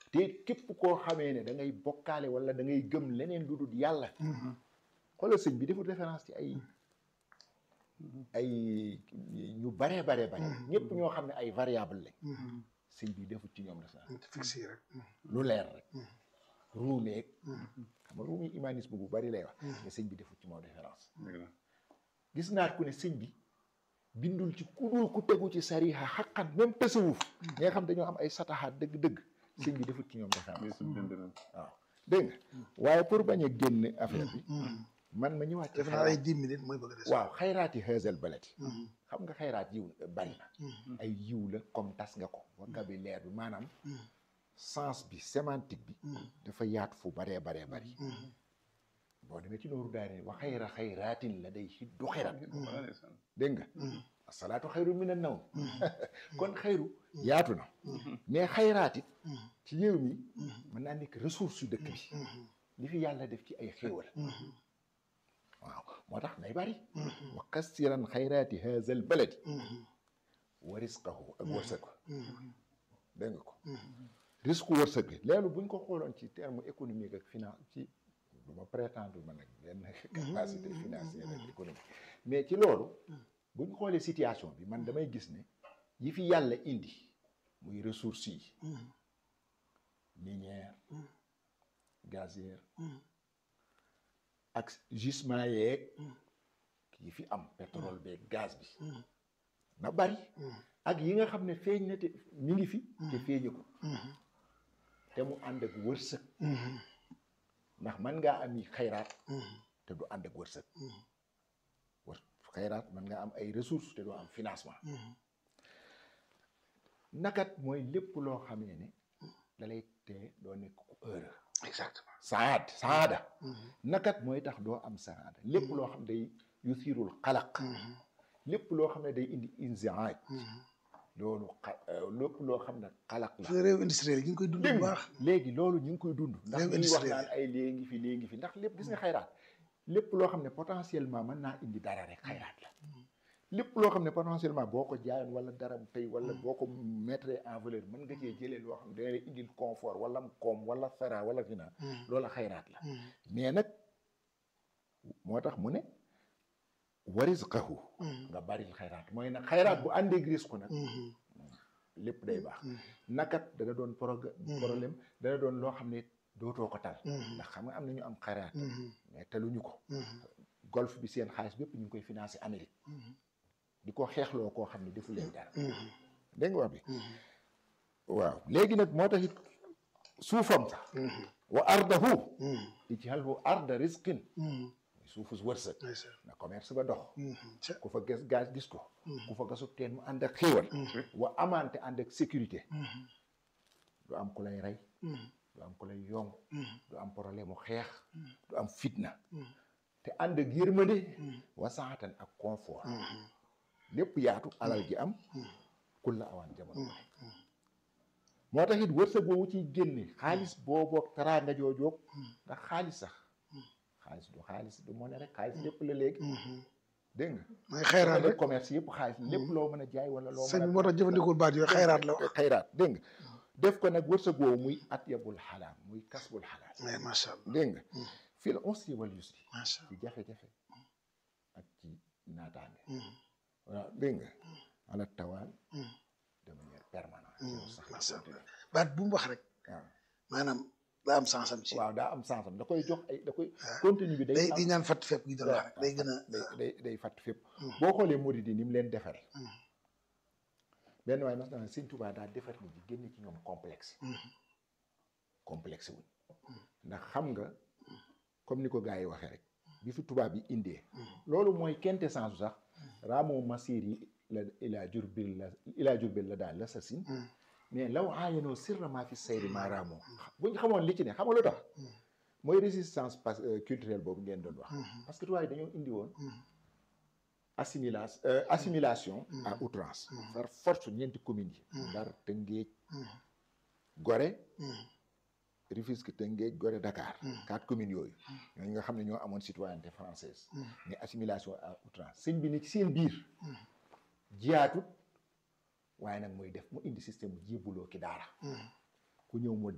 te képp koo xamee ne da ngay bokkaale wala da ngay gëm leneen lu dul yàlla xoolal sëñ bi deful référence ci ay ay ñu baree baree bare ñëpp ñoo xam ne ay variable lañ sëñ bi deful ci ñoom référence fixé rek lu leer rek ruumeeg xam nga ruumi humanisme bu bari lay wax mais sëñ bi deful ci moom référence gis naat ku ne sëñ bi bindul ci ku dul ku tegu ci sariha xaqan même tasawuf ñi nga xam dañoo am ay sataxaat dëgg-dëgg sëñ bi defut ci ñoom référence waaw dégg nga waaye pour bañ a génn affaire bi man ma ñëwaat ci def naa ay dix minutes mooy bëgg a des waaw xayraati xeesal balati xam nga xayraat yiw bari na ay yiw la comme tas nga ko vocabulaire bi maanaam sens bi sémantique bi dafa yaatu fu baree baree bari boo demee ci nooru daari wa xayra xayraatin la day xiddu xayrat dégg nga asalaatu xayru min an nawm kon xayru yaatu na mais xayraat it ci réew mi mën naa nekk ressource yu dëkk bi li fi yàlla def ci ay xéewal waaw moo tax nay bari wa kassiran xayraati haza al baladi wa risqahu ak wërsëg dégg nga ko risque wërsëg bi leelu buñ ko xooloon ci terme économique ak finance ci du ma prétendre ma nag benn capacité financière ak économique mais ci loolu buñ xoolee situation bi man damay gis ne yi fi yàlla indi muy ressources yi minière gazière ak gisement yeeg yi fi am pétrole beeg gaz bi na bari ak yi nga xam ne feeñ na te mi ngi fi te feeñu ko te mu ànd ak wërsëg ndax man ngaa am yi xayraat te du ànd ak wërsëg wër xayraat man nga am ay ressources te doo am financement nakat mooy lépp loo xamee ne da lay tee doo nekk ku heureux exactement saad saada nakat mooy tax doo am saada lépp loo xam day yusirul xalaq lépp loo xam ne day indi inziaaj loolu xa lépp loo xam ne xalaq la réew industriel yi ñu ngi koy dund bu baax léegi loolu ñu ngi koy dund ndax Réew ñuy wax industriel. naan ay léegi fi léegi fi ndax lépp gis nga xayraat lépp loo xam ne potentiellement mën naa indi dara rek xayraat la lépp loo xam ne potentiellement boo ko jaayoon wala dara mu tey wala boo ko mettre en valeur mën nga cee jëlee loo xam ne dana lay indil confort wala mu koom wala fera wala fina loola xayraat la mais nag moo tax mu ne warisqahu nga baril xayraat mooy nag xayraat bu àndeeg risque nag lépp day baax nakat dana doon prog- problème dana doon loo xam ne dootoo ko tal ndax xam nga am na ñu am xayraat mais taluñu ko golf bi seen xaalis bépp ñu ngi koy financé Amérique di ko xeexloo koo xam ne defu leen dara dégg nga wax bi waaw léegi nag moo tax it suufam sax wa ardahu ij'alhu arda rizqin suufu wërsëg na commerce ba dox ku fa gas gaz gis ko ku fa gasu teen mu ànd ak xéewal wa amante ànd ak sécurité du am ku lay rey du am ku lay yong du am problème mu xeex du am fitna te ànd ak yërmande wasaatan ak confort lépp yaatu alal ji am kul la awaan jamono bu nekk moo tax it wërsëg boobu ciy génne xaalis booboog teraanga joojoog ndax xaalis sax xaalis du xaalis du monnaie rek xaalis lépp la léegi dégg nga mooy xayraat rek commerce yëpp xaalis lépp loo mën a jaay wala loo sëñ mën bi a moo tax jëfandikoo baat yooyu xayraat la wax xayraat dégg nga def ko nag wërsëg woowu muy atyabul xalaal muy kasbul xalaal mais macha allah dégg nga fii la usri wal yusri macha ci jafe-jafe ak ci naataange waaw dégg nga ala tawaan de manière permanente yow sax la macha allah continuer baat bu mu wax rek waaw maanaam daa am sens-am ci waaw daa am sensam da koy jox ay da koy waaw. continue bi day day am di ñaan fatt fépp gi doon wax rek day gën a day day day fàtt fépp boo xoolee murid yi ni mu leen defare benn waaye mas na sëñ Tuubaa daa defar nit ñi génn ci ñoom complexe complexe wuñ ndax xam nga comme ni ko gars yi waxee rek bi fi tubaab yi indee loolu mooy quintessence sax raamoo masir yi la ilaa jurbil la ilaa jurbil la daal la sa sin mais law aayanoo sirrament fi sayri maa raamoo buñ xamoon li ci ne xam nga lu tax mooy résistance pas culturelle boobu ngeen doon wax parce que tubaab yi dañoo indi woon assimilation assimilation à outrance par force ñeenti communes yi Ndar Tëngéej Gorée Rufisque Tëngéej Gorée Dakar quatre communes yooyu ñooñu nga xam ne ñoo amoon citoyenneté française mais assimilation à outrance sëñ bi ni ci seen biir jiyaatut waaye nag mooy def mu indi système bu jébbuloo ki daara ku ñëw mu